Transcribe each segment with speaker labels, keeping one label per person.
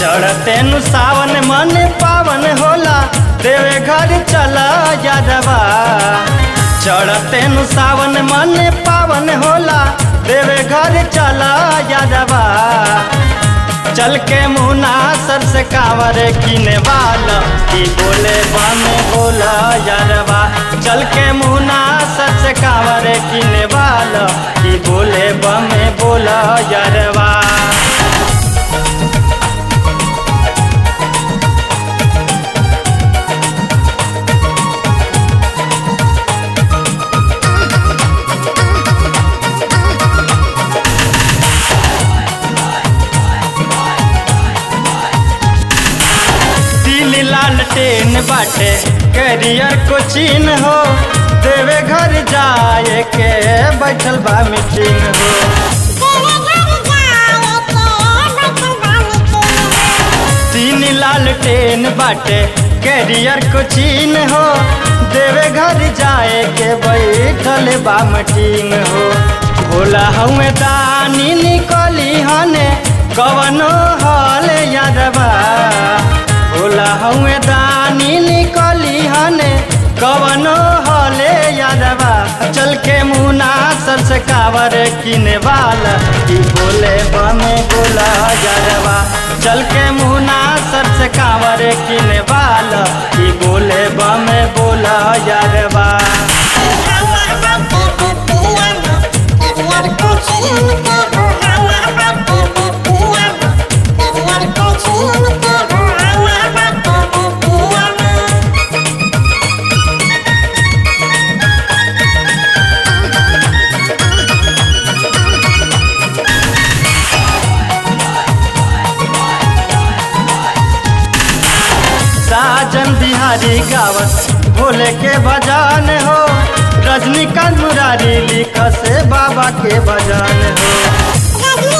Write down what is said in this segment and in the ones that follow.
Speaker 1: चढ़ते नु सावन मन पावन होला देवे घर चला यादवा चढ़ते नु सावन मन पावन होला देवे घर चला यादवा चल के मुना सर से कांवर किने वाला की बोले बम बोला यारवा चल के मुना सर से कांवर किने वाला की बोले बम बोला यारवा दिल लाल टेन बाटे करियर को चीन हो देवे घर जाए के बैठल बा मीटिंग हो तीन लाल टेन बाटे करियर को चीन हो देवे घर जाए के बैठल बा मीटिंग हो भोला हमें दानी निकली हने कवनो हल यादवा भोला हमें दानी निकली हने कवनो हले यादवा चल के मुना सर से कावर किने वाला की बोले बमे बोला यादवा चल के मुना सर से कावर किने वाला की बोले बमे बोला यादवा साजन बिहारी गावत भोले के भजन हो रजनीकांत मुरारी लिख से बाबा के भजन हो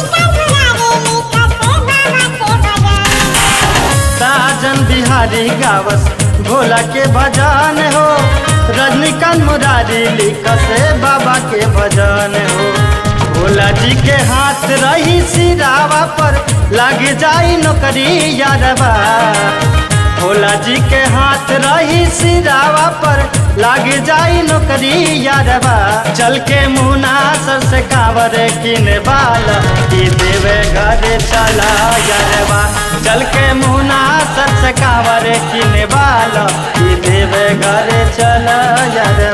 Speaker 1: साजन बिहारी गावत भोला के भजन हो रजनीकांत मुरारी लिख से बाबा के भजन हो भोला जी के हाथ रही सिरावा पर लग जाई नौकरी यारवा भोला जी के हाथ रही सिरावा पर लाग जाई नौकरी यारवा चल के मुना सर से कांवर किने वाला की देवे घर चला यारवा चल के मुना सर से कांवर किने वाला की देवे घर चला यारवा